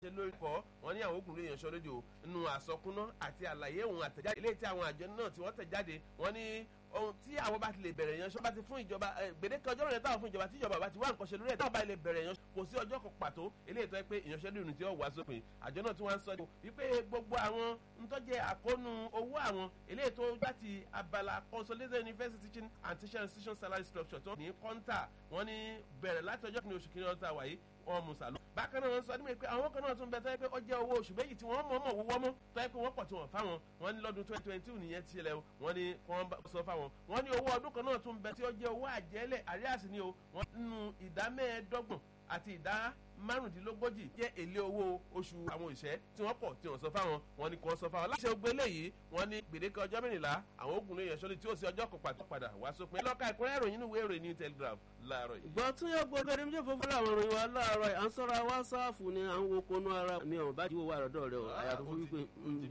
ṣe lórí kọ́ wọn ní àwọn ògùnrin èèyàn sọ rédíò nínú àsọkúná àti àlàyé òun àtẹ̀jáde eléyìí tí àwọn àjọ náà tí wọ́n tẹ̀ jáde wọ́n ní ohun tí àwọn bá ti lè bẹ̀rẹ̀ yẹn sọ bá ti fún ìjọba gbèdéke ọjọ́ rẹ̀ táwọn fún ìjọba tí ìjọba bá ti wá nǹkan ṣe lórí ẹ̀ táwọn bá lè bẹ̀rẹ̀ yẹn kò sí ọjọ́ kan pàtó eléyìí tó yẹ pé ìyanṣẹ́lódì tí ó wà sópin àjọ náà tí wọ́n ń sọ wípé gbogbo àwọn ntọ́jẹ́ àkóónú owó àwọn eléyìí tó láti abala consolidated university teaching and teaching institution salary structure tó ní kọ́ńtà wọ́n ní bẹ̀rẹ̀ láti ọjọ́ kìíní oṣù kìíní ọ̀tá wáyé wọn mú sàlọ. bákan náà wọn sọ nígbà pé àwọn kan náà tún bẹ tọ́ pé ó jẹ́ owó oṣù méjì tí wọ́n mọ̀ mọ̀ wọ́wọ́ mọ́ tọ́ pé wọ́n pọ̀ tí wọ́n fáwọn wọn ní lọ́dún twenty twenty two nìyẹn ti lẹ̀ wọ́n ní kí wọ́n sọ fáwọn. wọ́n ní owó ọdún kan náà tún bẹ tí ó jẹ́ owó àjẹ́lẹ̀ àríyàsí ni o wọ́n nínú ìdá mẹ́ẹ̀ẹ́dọ́gbọ̀n àti ìdá márùndínlógójì jẹ́ èlé owó oṣù àwọn òṣìṣẹ́ tí wọ́n pọ̀ tí wọ́n sọ fáwọn wọn ni kò sọ fáwọn. láṣẹ ogbé léyìí wọ́n ní gbèdéke ọjọ́ mẹ́rìnlá àwọn ogun lè yẹ̀sọ́lé tí ó sì ọjọ́ kan pàtó padà wá sópin. lọ́ka ìkúrẹ́ ìròyìn nínú ìwé ìròyìn ní telegraph láàárọ̀ yìí. ìgbà tún yẹ gbogbo ẹni méjì fúnfún àwọn ìròyìn wa láàárọ̀ yìí à ń sọ́ra wásáàfù ni à ń wo konú ara mi ò bá jíwò wà lọ́dọ̀ rẹ o àyàtọ̀ fún wípé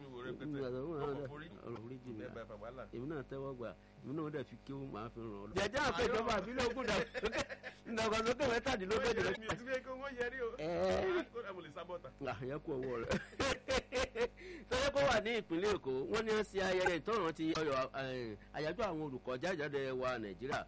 èmi náà tẹ́wọ́ gbà èmi náà dẹ̀ fi kí ó máa fi ràn ọ́ lọ. jẹjẹ àpè ìjọba àbílẹ̀ ogun dà ìdàgbàsókè mẹ́tàdínlógójì rẹ. mi ò ti fi kó wọ́n yẹrí o. kódà mo lè sábọ̀tà. àyẹ̀ kú ọwọ́ rẹ̀. tọ́jọ́ kó wà ní ìpínlẹ̀ èkó wọ́n ní ṣe ayẹyẹ ìtọ́ràn ti àyájọ́ àwọn olùkọ́ jáde wa nàìjíríà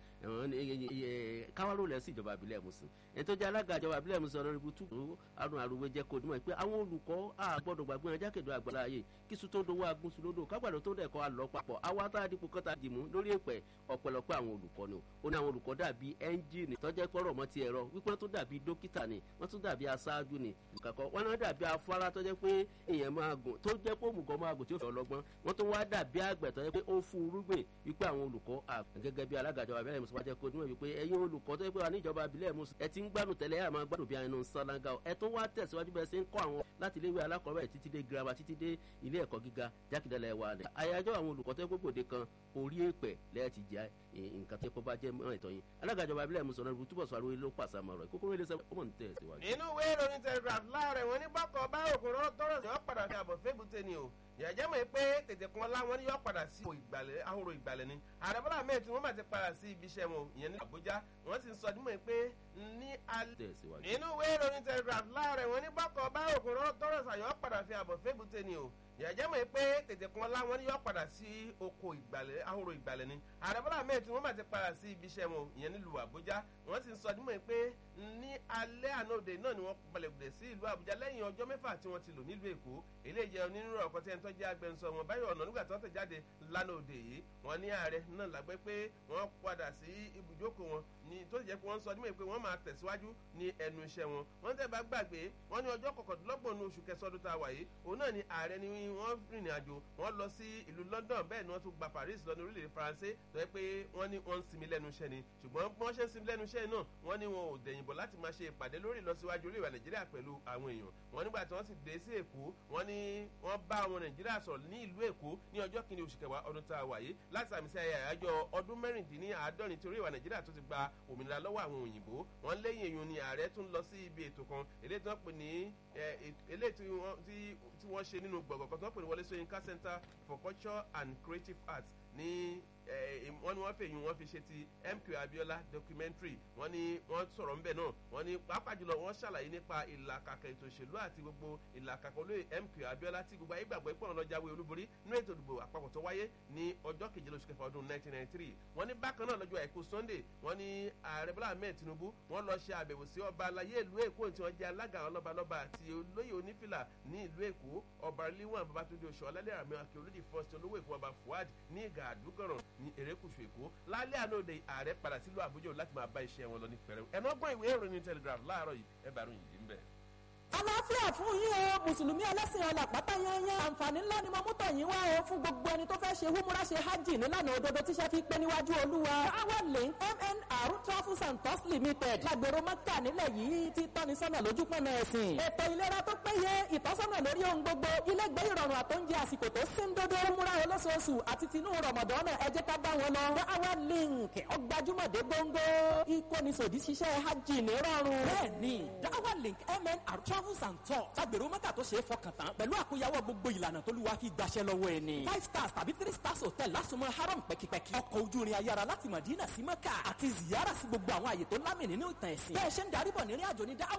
káwárò lẹ̀ sí ìjọba àbílẹ̀ musin ètò ìjà alága ìjọba àbílẹ̀ musin ọ̀rọ̀ ibi túbú arun àrùwé jẹ́ kó dùnmọ̀ pé àwọn olùkọ́ àgbọ̀dọ̀ gbàgbé wọn jákèjọ àgbàlá ayé kí sùn tó dowó agúnṣu lódò kágbàdo tó dẹ̀kọ́ àlọ́ papọ̀ àwa tá a dípò kọ́ta dìmú lórí èpẹ̀ ọ̀pẹ̀lọpẹ̀ àwọn olùkọ́ ni ó ní àwọn olùkọ́ dàbí ẹ́ńjìnì tọ́jẹ́ pọ́rọ̀ mọ́ ti ẹ̀rọ wípé wọ́n tún dàbí dókítà ni wọ́n tún dàbí aṣáájú ni ìkàkọ́ wọn náà dàbí afárá tọ́jẹ́ pé èèyàn máa gùn tó jẹ́ pé òmùgọ̀ máa gùn tí ó fẹ́ ọlọ́gbọ́n wọ́n tún wá dàbí àgbẹ̀ tọ́jẹ́ pé ó fún irúgbìn wípé àwọn olùkọ́ gẹ́gẹ́ bí alága ìjọba abẹ́rẹ́ musu wájẹ́ kó níwọ̀n wípé ẹ̀yin olùkọ́ tó yẹ pé wà ní ìjọba abilẹ̀ musu ẹ ti ń gbádùn tẹ́lẹ̀ ẹ̀ máa gbádùn bí ẹnu sálángà ẹ tún wá tẹ̀síwájú bẹ́ẹ̀ sí ń kọ́ àwọn láti iléèwé alákọ̀ọ́bẹ̀rẹ̀ títí dé girama títí dé ilé ẹ̀kọ́ gíga jákèjálẹ̀ wa rẹ̀ àyájọ́ àwọn olùkọ́ tó yẹ gbogbo kan orí èpẹ̀ lẹ́yìn ti jẹ́ nǹkan tó yẹ kó bá jẹ́ mọ́ ìtọ́ yín alága ìjọba abilẹ̀ musu ọ̀nà túbọ̀ sọ àròyé ló pàṣẹ àmọ́ rẹ̀ kókóró ilé sẹ́wọ́n mọ̀ ní tẹ̀síwájú. inú ìwé ìròyìn telegraph láàrẹ̀ wọn ní bọ́kọ̀ bá òkúrò tọrọ sí ọ́ padà sí àbọ̀ fébùté ni o yàjẹ́ mọ̀ pé tètè kan láwọn ní yọ padà sí ìgbàlẹ̀ ahoro ìgbàlẹ̀ ni ààrẹ bọ́lá ahmed tí wọ́n bá ti padà sí ibi iṣẹ́ wọn ìyẹn ní àbújá wọ́n sì ń sọ dímọ̀ pé ní alẹ́ nínú ìwé ìròyìn telegraph láàrẹ̀ wọn ní bọ́kọ̀ bá òkúrò tọrọ sàyọ́ padà sí àbọ̀ fébùté ni o yàjẹ́ mọ̀ pé tètè kan láwọn ní yọ padà sí oko ìgbàlẹ̀ ahoro ìgbàlẹ̀ ni ààrẹ bọ́lá ahmed tí wọ́n bá ti padà sí ibi iṣẹ́ wọn ìyẹn nílùú àbújá wọ́n sì ń sọ dímọ̀ pé ní alẹ́ àná òde náà ni wọ́n balẹ̀ gbèdè sí ìlú àbújá lẹ́yìn ọjọ́ mẹ́fà tí wọ́n ti lò nílùú èkó eléyìí jẹ́ onírúurú ọ̀kọ́ tí ẹni tó jẹ́ agbẹnusọ wọn báyọ̀ ọ̀nà nígbà tó ń tẹ̀jáde lánàá òde yìí wọ́n ní ààrẹ náà lágbẹ́ pé wọ́n padà sí ibùjókòó wọn ní tó sì jẹ́ pé wọ́n sọ nímọ̀ pé wọ́n máa tẹ̀síwájú ní ẹnu iṣẹ́ wọn wọ́n tẹ̀ bá gbàgbé wọ́n ní ọjọ́ kọkàndínlọ́gbọ̀n ní oṣù kẹsàn ọdún tá a wà yìí òun náà ni ààrẹ ni wọ́n rìnrìn àjò wọ́n lọ sí ìlú London bẹ́ẹ̀ ni wọ́n tún gba Paris lọ ní orílẹ̀-èdè Faransé tó yẹ pé wọ́n ní wọ́n ń sinmi lẹ́nu iṣẹ́ ni ṣùgbọ́n bí wọ́n ṣe ń sinmi lẹ́nu iṣẹ́ náà wọ́n ní wọn ò dẹ̀yìn bọ̀ láti máa ṣe ìpàdé lórí ìlọsíwájú orílẹ̀ Nàìjíríà pẹ̀lú àwọn èèyàn wọ́n nígbà tí wọ́n sì dé sí Èkó wọ́n ní wọ́n bá àwọn Nàìjíríà sọ̀rọ̀ ní ìlú Èkó ní ọjọ́ kìíní oṣù kẹwàá ọdún tá a wà yìí láti àmì sí ayẹyẹ àyájọ́ ọdún mẹ́rìndínláàádọ́rin tí orílẹ̀ Nàìjíríà tó ti gba òmìnira lọ́wọ́ àwọn òyìnbó wọ́n léyìn èèyàn ni ààrẹ tún lọ sí ibi ètò kan eléyìí tí wọ́n pè ní eléyìí tí wọ́n ṣe nínú gbọ̀ngàn kan tí wọ́n pè ní Wọlé Ṣóyínká Center for Culture and Creative Arts ní wọ́n ní wọ́n fèyí wọ́n fi ṣe ti MQ Abiola documentary wọ́n ní wọ́n sọ̀rọ̀ ńbẹ̀ náà wọ́n ní pàápàá jùlọ wọ́n ṣàlàyé nípa ìlàkàkà ètò òṣèlú àti gbogbo ìlàkàkà olóyè MQ Abiola tí gbogbo ayé gbàgbọ́ ìpọ̀nà lọ jáwé olúborí nínú ètò ìdìbò àpapọ̀ tó wáyé ní ọjọ́ kejìlá oṣù kẹfà ọdún 1993 wọ́n ní bákan náà lọ́jọ́ àìkú Sunday wọ́n ní ààrẹ Bọ́lá Ahmed Tinubu wọ́n lọ ṣe àbẹ̀wò sí ọba alayé ìlú Èkó tí wọ́n jẹ́ alága àwọn lọ́balọ́ba àti olóyè onífìlà ní ìlú Èkó ọba Rilwan Babatunde oṣù ọlálẹ́ àmì akẹ́ olódì fọ́ọ̀sì olówó Èkó ọba Fuad ní ìgà àdúgọ̀ràn ní erékùṣù Èkó lálẹ́ àná òde ààrẹ padà sílùú Àbújá láti máa bá iṣẹ́ wọn lọ ní pẹ̀rẹ́ ẹ̀nà ọgbọ́n ìwé ìròyìn Telegraph láàárọ̀ yìí ẹ bá ròyìn yìí ń bẹ̀ àlàáfíà fún yín o mùsùlùmí ẹlẹ́sìn ọ̀la pátá yányán àǹfààní ńlá ni mo mú tọ̀ yín wá o fún gbogbo ẹni tó fẹ́ ṣe húmúra ṣe hajj nílànà òdodo tíṣẹ́ fi pé níwájú olúwa power link mnr travels and tours limited lágbèrò mọ́kà nílẹ̀ yìí ti tọ́ni sọ́nà lójú pọ̀nà ẹ̀sìn ètò ìlera tó péye ìtọ́sọ́nà lórí ohun gbogbo ilé gbé ìrọ̀rùn àtóúnjẹ àsìkò tó sí ń dodo húmúra olóṣooṣù àti tinú rọ̀mọ̀dọ́nà ẹ jẹ́ ká bá wọn lọ power link ọgbàjúmọ̀dé gbóngbó ìkónisòdì ṣiṣẹ́ hajj ní rọrùn. bẹ́ẹ̀ni power link mnr travels and tours lágbèrò mọ́kà tó ṣe é fọkàn tán pẹ̀lú àkóyawọ́ gbogbo ìlànà tó lù wá fi gbaṣẹ́ lọ́wọ́ ẹ̀ ni. five stars tàbí three stars hotel lásùnmọ́ haram pẹ́kipẹ́ki. ọkọ̀ ojú irin ayára láti Madina sí Mẹ́kà àti ziyara sí gbogbo àwọn àyè tó lámì nínú ìtàn ẹ̀sìn. bẹ́ẹ̀ ṣe ń darí bọ̀ nírìn àjò ní dáhùn